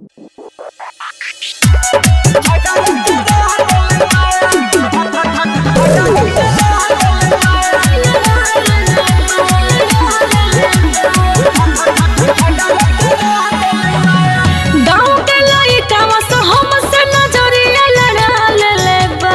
गाँव के लइकावा से हमसे नजरिया लड़ा लेले बा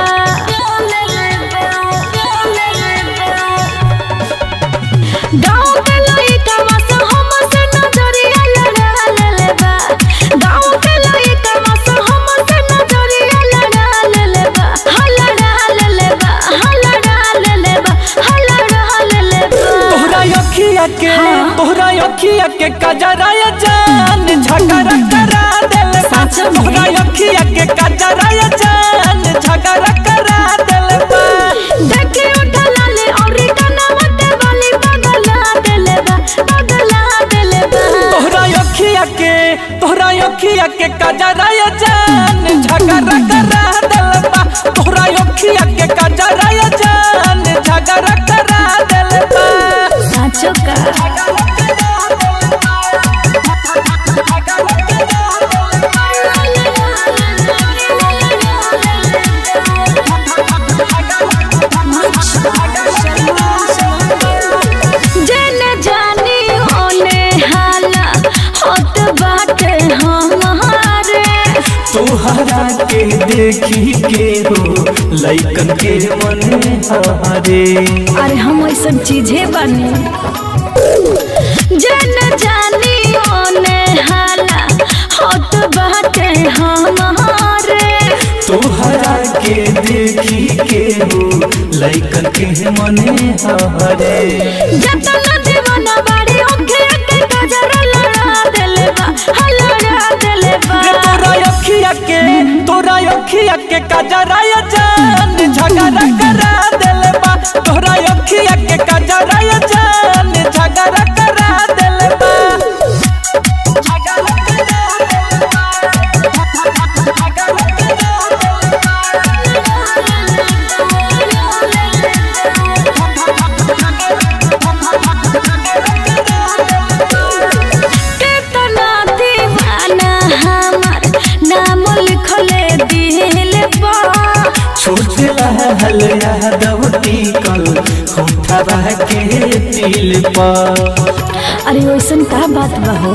गाँव के लइकावा से हमसे नजरिया लड़ा लेले बा गाँव के लइकावा से हमसे नजरिया लड़ा लेले बा हा लड़ा लेले बा हा लड़ा लेले बा हा लड़ा लेले बा तोहरा अखिया के तोहरा अखिया के कजराया जान झगड़ा करा देले बा सच में? तोहरा अखिया के कजराया जान झगड़ा करा देले बा देखे उठला ले और कनवा के बाली बगला देले बा बगला देले बा तोहरा अखिया के तोहरा अखिया के कजराया जान झगड़ा करा देले बा तोहरा अखिया के कजराया जान झगड़ा करा देले बा साचो का जेने जानी ओने हाला होत बाटे हमारे तोहरा के देखी के हो लइकन के मने हारे अरे हम ऐसा चीजें बनी जन जानी ओने हाला होत बाटे हमारे तोहरा के देखी के हो लइकन के मने हारे जतन दीवाना बाड़ी ओखे के गजरा लड़ा देले बा हा लड़ा देले बा रे तोरा अखिया के तोरा अखिया के कजराया जान झगड़ा करा देले बा तोरा अखिया के कजराया जान झगड़ा करा देले बा केतना दीवाना हमार नाम लिखले दिल पर छोटे लहल यादव टिकल होठवा के तिल पर अरे वैसन का बात बा हो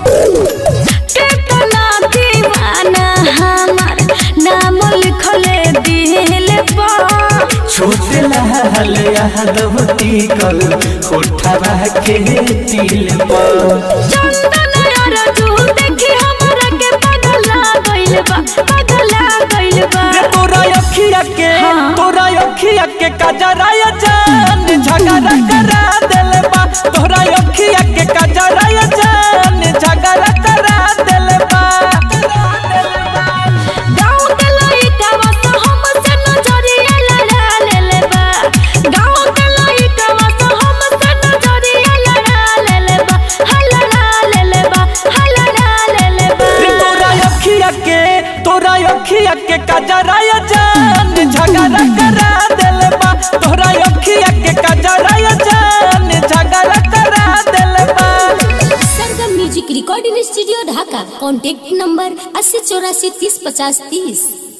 केतना दीवाना हमार नाम लिखले दिल पर छोटे लहल यादव टिकल होठवा के तिल पर चंदन और तू देखी हमरा के पगला गइल बा पगला गइल बा रे तोरा अखिया के हाँ। तोरा अखिया के कजराया जान झगड़ा करा देले बा तोरा अखिया के कजराया जान झगड़ा करा देले बा गाँव के लइकावा से हमसे नजरिया लड़ा लेले बा गाँव के लइकावा से हमसे नजरिया लड़ा लेले बा हा लड़ा लेले बा हा लड़ा लेले बा रे तोरा अखिया के तोरा अखिया के कजराया जान झगड़ा करा देले बा तोरा अखिया के कजराया जान झगड़ा करा देले बा Sargam music recording studio Dhaka contact number अस्सी चौरासी तीस पचास तीस